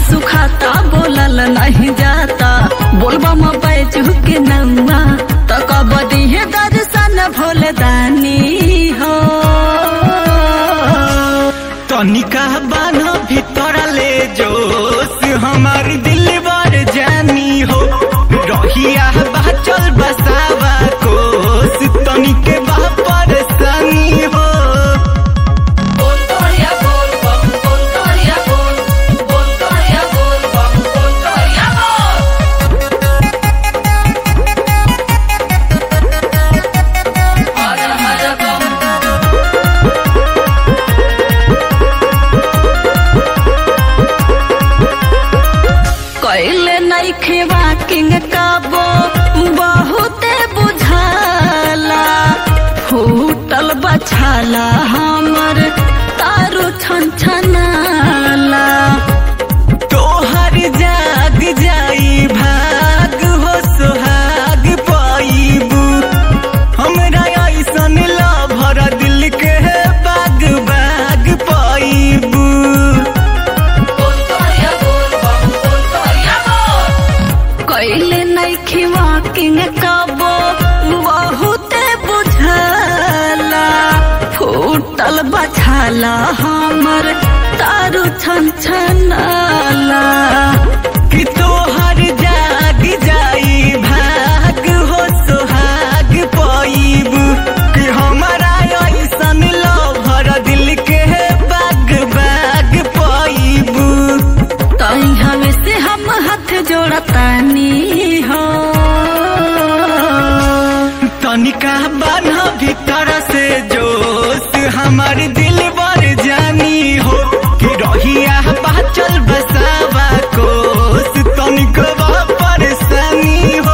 सुखाता बोलल नहीं जाता बोलबा म बैजू के नौआ त कब दिहे दर्शन भोले दानी हो तनिका बान भीतर ले जोश हमार दिल बर जानी हो रहिया बाचल बसावा कोस तनिके बा परेशानी हो कैले नहीं खेवा किंग काबो बहुते बुझाला फूटल बछाला हमर तारू छन छनाला तोहर जाग जाई भाग हो सोहाग पाइबू हमरा ऐसन लभर दिल के बाग बाग पाइबू कैले नहीं खेवा किंग काबो बहुते बुझाला फूटल बछाला हमर तारू छन छनाला कि तोहर जाग जाई भाग हो सोहाग पाइबू कि हमरा ऐसन लभर दिल के बाग बाग पाइबू तई हमें से हम हाथ जोड़तानी हो तनिका बान्ह भीतर से जोश हमार दिल बर जानी हो कि रहिया बाचल बसावा कोस तनिक बा परेशानी हो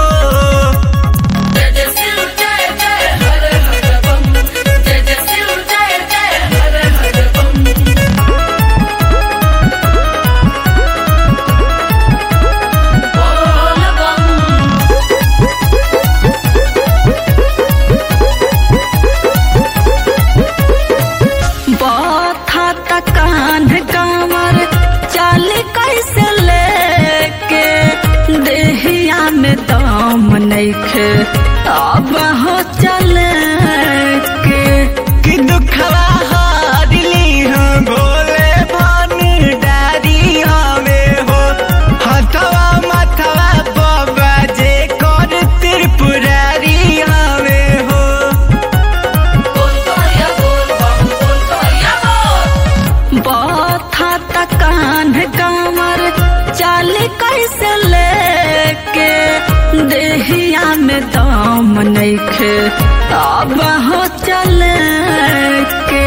बथा तकान कामर चाल कैसे लेके देहिया में दम नइखे अब हो चले के कि दुखवा हारली हो भोले भान डारी हमें हो हथवा मथवा बाबा जे कर त्रिपुरारी हमें हो बथा तकान कामर चाल कैसे लेके देहिया में दम नइखे अब हो चले के